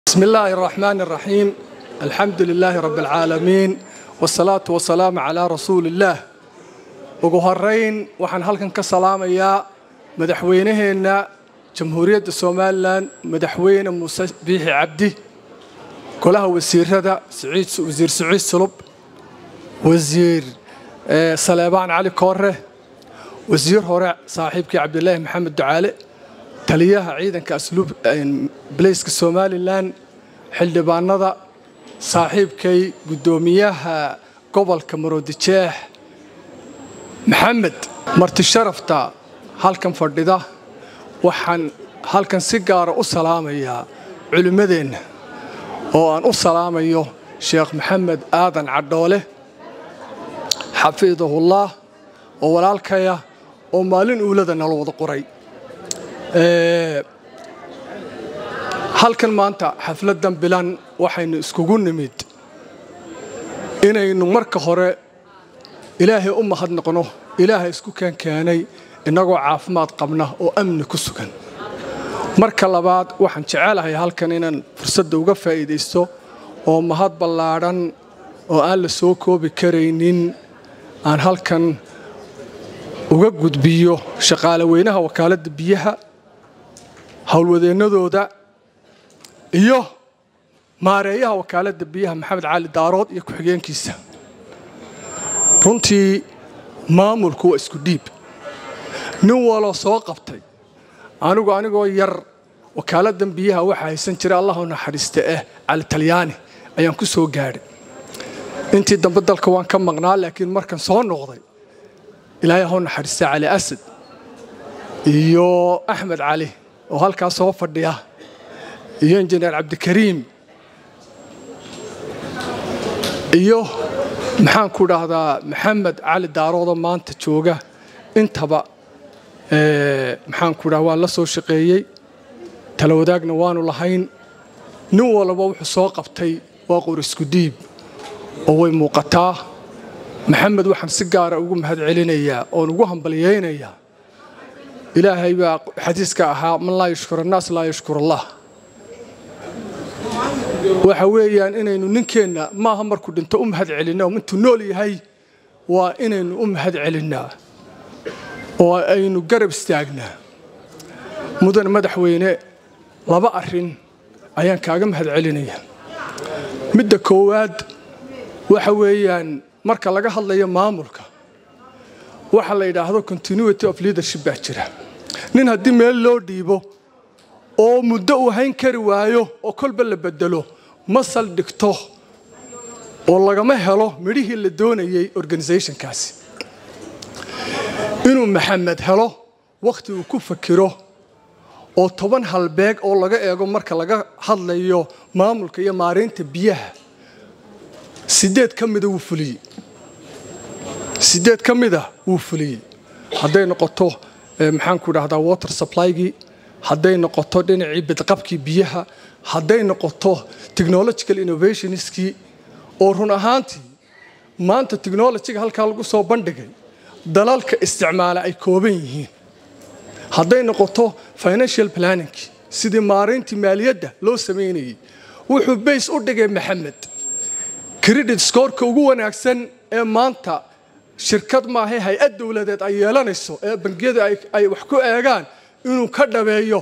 بسم الله الرحمن الرحيم الحمد لله رب العالمين والصلاة والسلام على رسول الله ugu horeyn waxaan halkan ka salaamayaa madaxweynaheenna jamhuuriyadda somalilan madaxweyne muuse biixi cabdi golaha wasiirada wasiir siciid sulub wasiir saleebaan cali koore wasiir hore saaxiibkii cabdilaahi maxamed ducaale taliyaha ciidanka asluub baleyska somalilan xildhibaanada saaxiibkay guddoomiyaha gobolka maroodijeex maxamed marti sharafta halkan fadhida waxaan halkan si gaara u salaamayaa culimmadeenna oo aan u salaamayo sheekh maxamed aadan cadhoole xafiidahullaah oo walaalkaya oo maalin uulada nala wada qoray halkan maanta xafladdan bilan waxaynu iskugu nimid inaynu marka hore ilaahay u mahadnaqno ilaahay isku keenkeenay innagoo caafimaad qabna oo amni ku sugan marka labaad waxaan jecelahay halkan inaan fursadda uga faa'iidaysto oo mahad ballaadhan oo aan la soo koobi karaynin aan halkan uga gudbiyo shaqaale weynaha wakaaladda biyaha howlwadeennadooda iyo maareeyaha wakaaladda biyaha maxamed cali daarood iyo ku-xigeenkiisa runtii maamulku waa isku dhiib nin waloo soo qabtay anigu anigoo yar wakaaladdan biyaha waxaa haysan jira allahu naxariista ah cali talyaani ayaan ku soo gaadhay intii dambe dalka waan ka maqnaa laakiin markan soo noqday ilaahay hau naxariista cali asad iyo axmed cali oo halkaa soo fadhiya iyo injineer cabdikariim iyo maxaan ku dhahdaa maxamed cali daaroodo maanta jooga intaba maxaan ku dhaha waan la soo shaqeeyey tala wadaagna waanu lahayn nin walba wuxuu soo qabtay waa qor isku dhiib oo way muuqataa maxamed waxaan si gaara ugu mahad celinayaa oon ugu hambalyaynayaa ilaahay baa xadiiska ahaa man laa yashkur annaas laa yashkur allah waxa weeyaan inaynu ninkeenna maaha markuu dhinto u mahad celinna intuu nool yahay waa inaynu u mahad celinnaa oo aynu garab istaagnaa mudan madaxweyne laba arrin ayaan kaaga mahad celinaya midda koowaad waxa weeyaan marka laga hadlayo maamulka waxa la yidhaahdo continuity of leadership baa jira nin haddii meel loo dhiibo oo muddo uu hayn kari waayo oo kolba la bedelo ma saldhigto oo lagama helo midhihii la doonayay organisationkaasi inuu maxamed helo wakhti uu ku fakiro oo toban halbeeg oo laga eego marka laga hadlayo maamulka iyo maaraynta biyaha sideed ka mida wuu fuliyey sideed ka mida wuu fuliyey hadday noqoto maxaan ku dhahdaa water supply-gii hadday noqoto dhinacii bidqabkii biyaha hadday noqoto technological innovationskii oo run ahaantii maanta technolojiga halkaa lagu soo bandhigay dalalka isticmaala ay kooban yihiin hadday noqoto financial planning sidii maarayntii maaliyadda loo samaynayey wuxuu bays u dhigay maxamed credit scoreka ugu wanaagsan ee maanta shirkad maahay hay-ad dowladeed ay yeelanayso ee bangiyada ay wax ku eegaan inuu ka dhabeeyo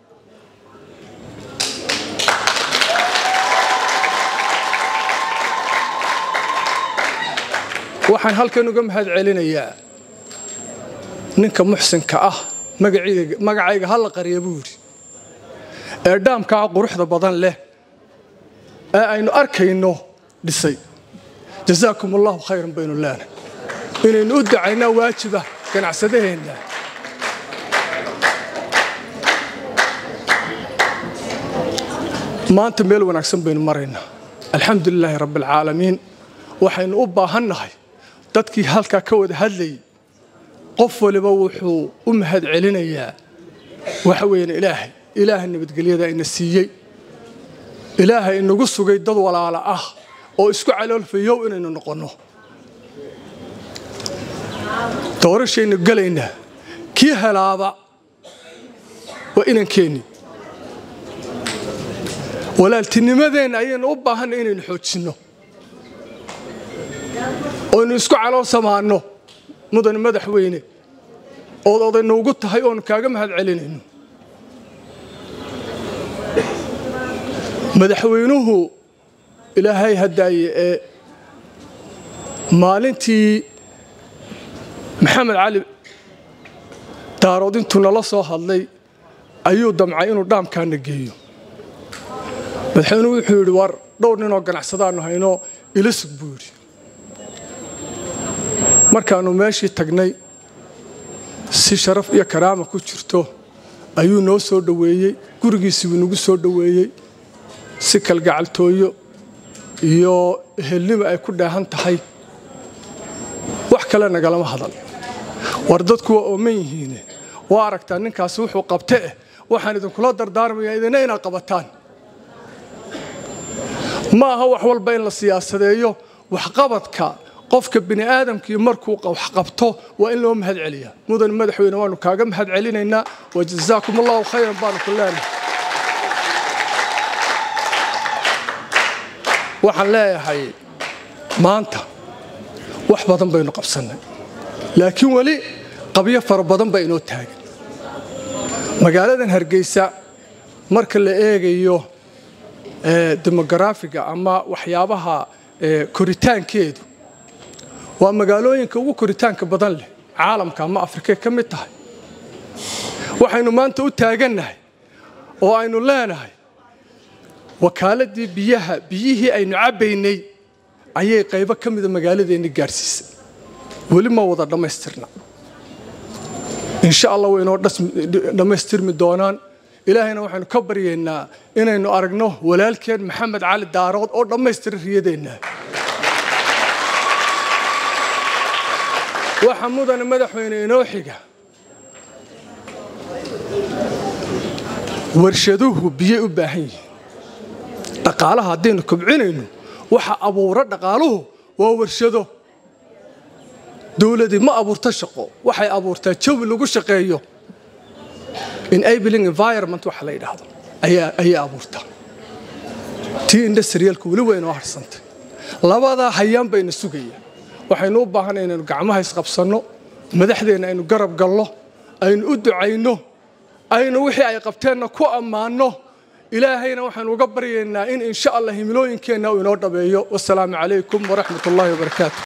waxaan halkan uga mahad celinayaa ninka muxsinka ah magacayga ha la qariya buu yidhi ee dhaamkaa quruxda badan leh ee aynu arkayno dhisay jasaakum allahu khayran baynu leenahay inaynu u dacaynaa waajiba ganacsadaheenna maanta meel wanaagsan baynu maraynaa alxamdu lilaahi rabbi alcaalamiin waxaynu u baahannahay dadkii halkaa ka wada hadlayay qof waliba wuxuu u mahad celinayaa waxa weeyaan ilaahay ilaahay nabadgelyada ina siiyey ilaahay inagu sugay dad walaala ah oo isku caloolfayow inaynu noqonno doorashaynu gelaynaa kii helaaba waa inankeenni walaaltinimadeenna ayaynu u baahanna inaynu xoojinno oynu isku calool samaanno mudane madaxweyne ood odayna ugu tahay oonu kaaga mahad celinayno madaxweynuhu ilaahay haddaaye ee maalintii maxamed cali daarood intuu nala soo hadlay ayuu damcay inuu dhaamkaana geeyo madaxweynuhu wuxuu yidhi war dhowr ninoo ganacsadaannu hayno ila sug buu yidhi markaannu meeshii tagnay si sharaf iyo karaama ku jirto ayuu noo soo dhoweeyey gurigiisii buu nagu soo dhoweeyey si kalgacaltooyo iyo ehelnimo ay ku dheehan tahay wax kale nagalama hadal war dadku waa ooman yihiine waa aragtaa ninkaasi wuxuu qabte eh waxaan idinkula dardaarmayaa idina inaad qabataan ma aha wax walba in la siyaasadeeyo waxqabadka qofka bini aadamkii markuu wax qabto waa in loo mahad celiyaa mudan madaxweyne waanu kaaga mahad celinaynaa wa jazaakum allahu khayran baanu ku leenahay waxaan leeyahay maanta wax badan baynu qabsannay laakiin weli qabyo fara badan baa inoo taagan magaaladan hargeysa marka la eegayo demogaraafiga ama waxyaabaha koritaankeedu waa magaalooyinka ugu koritaanka badan leh caalamka ama afrikay ka mid tahay waxaynu maanta u taagannahay oo aynu leenahay wakaaladii biyaha biyihii aynu cabbaynay ayay qaybo ka mida magaaladeenni gaadhsiisay weli ma wada dhammaystirna insha allah way inoo dhammaystirmi doonaan ilaahayna waxaynu ka baryaynaa inaynu aragno walaalkeen maxamed cali daarood oo dhammaystira riyadeenna waxa mudane madaxweyne inoo xiga warshaduhu biyay u baahan yihiin dhaqaalaha haddaynu kobcinayno waxa abuura dhaqaaluhu waa warshado dowladii ma abuurta shaqo waxay abuurtaa jawi lagu shaqeeyo enabling environment waxa la yidhaahdo ayay abuurtaa tii industriyalka weli waa inoo harsantay labadaa hayaan bayna sugaya waxaynu u baahanay inaynu gacmaha isqabsanno madaxdeenna aynu garab galno aynu u ducayno aynu wixii ay qabteenna ku ammaanno ilaahayna waxaanu uga baryaynaa in insha allah himilooyinkeenna uu inoo dhabeeyo wasalaamu calaykum waraxmat ullahi wabarakaatu